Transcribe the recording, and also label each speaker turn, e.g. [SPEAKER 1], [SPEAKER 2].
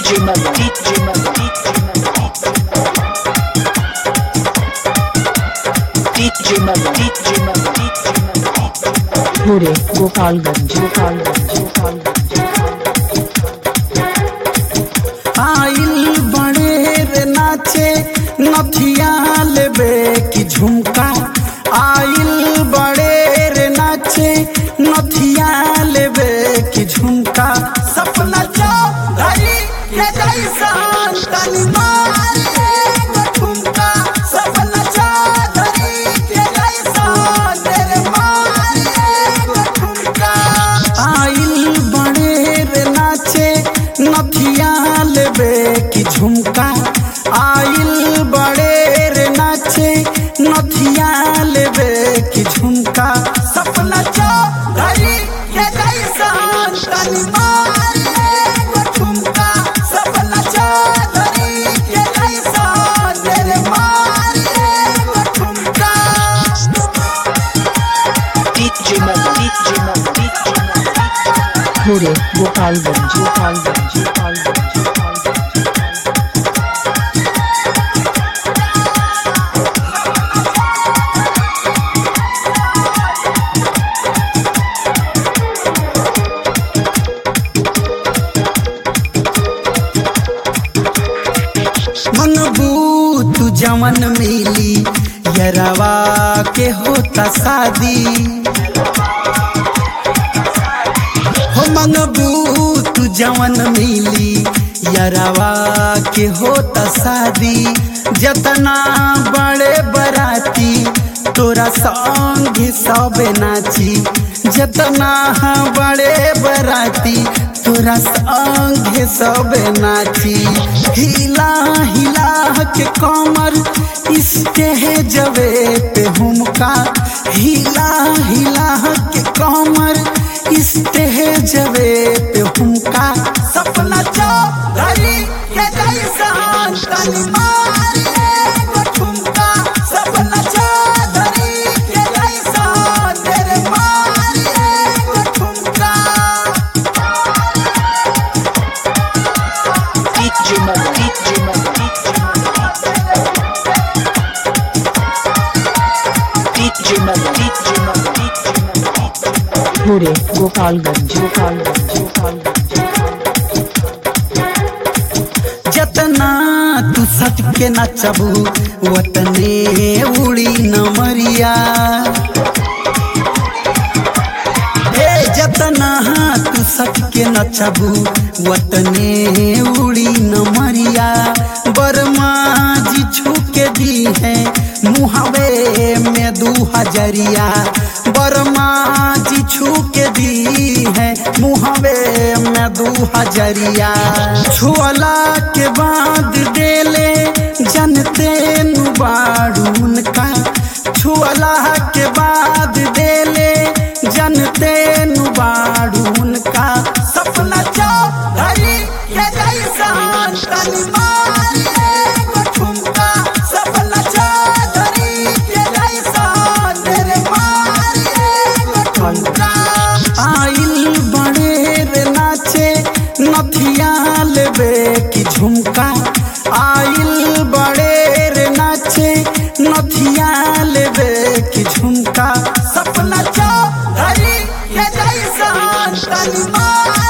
[SPEAKER 1] DJ Mel, DJ Mel, DJ Mel, DJ Mel,
[SPEAKER 2] भोरे गोपालगंज गोपालगंज गोपालगंज
[SPEAKER 3] आइल बड़े रे नाचे नथिया लेबे की झुमका आइल बड़े रे नाचे नथिया लेबे की झुमका सपना चौधरी के जैसन तनी मार एगो ठुमका सपना चौधरी के जैसन तेरे मार एगो ठुमका आइल बड़े रे नाचे नथिया लेबे की झुमका आइल बड़े रे नाचे नथिया लेबे की झुमका सपना चौधरी के जैसन तनी मार एगो ठुमका सपना चौधरी के जैसन तेरे मार एगो ठुमका
[SPEAKER 1] DJ Mel, DJ Mel, DJ Mel.
[SPEAKER 2] भोरे गोपालगंज गोपालगंज गोपालगंज गोपालगंज
[SPEAKER 3] मनबू तू जवन मिली यरवा के होता शादी हो मनबू तू जवन मिली यरवा के होता शादी जतना बड़े बराती तोरा संग सब नाची जतना बड़े बराती तोरा संग सब नाची हिला हिला के कमर स्टेजवे पे हुमका हिला हिला के कमर स्टेजवे पे हुमका सपना चौधरी के जैसन तनी मार एगो ठुमका सपना चौधरी के जैसन तेरे मार एगो ठुमका
[SPEAKER 1] DJ Mel, DJ Mel, DJ Mel, DJ Mel, DJ Mel.
[SPEAKER 2] भोरे गोपालगंज गोपालगंज गोपालगंज
[SPEAKER 3] जतना तू सट के नचबू वतने उड़ी नमरिया हे जतना तू सट के नचबू वतने उड़ी नमरिया बर्मा जी छूके दी है मुहवे में दू हजरिया बर्मा जी छूके दी है मुहवे में दू हजरिया छुअला के बाद देले जनते नुबाड़ून का छुअला के बाद देले जनते नुबाड़ून का सपना चौधरी के जैसन तनी मार एगो ठुमका सपना चौधरी के जैसन तेरे मार एगो ठुमका आइल बड़े रे नाचे नथिया लेबे की झुमका आइल बड़े रे नाचे नथिया लेबे की झुमका सपना चौधरी के जैसन तनी मार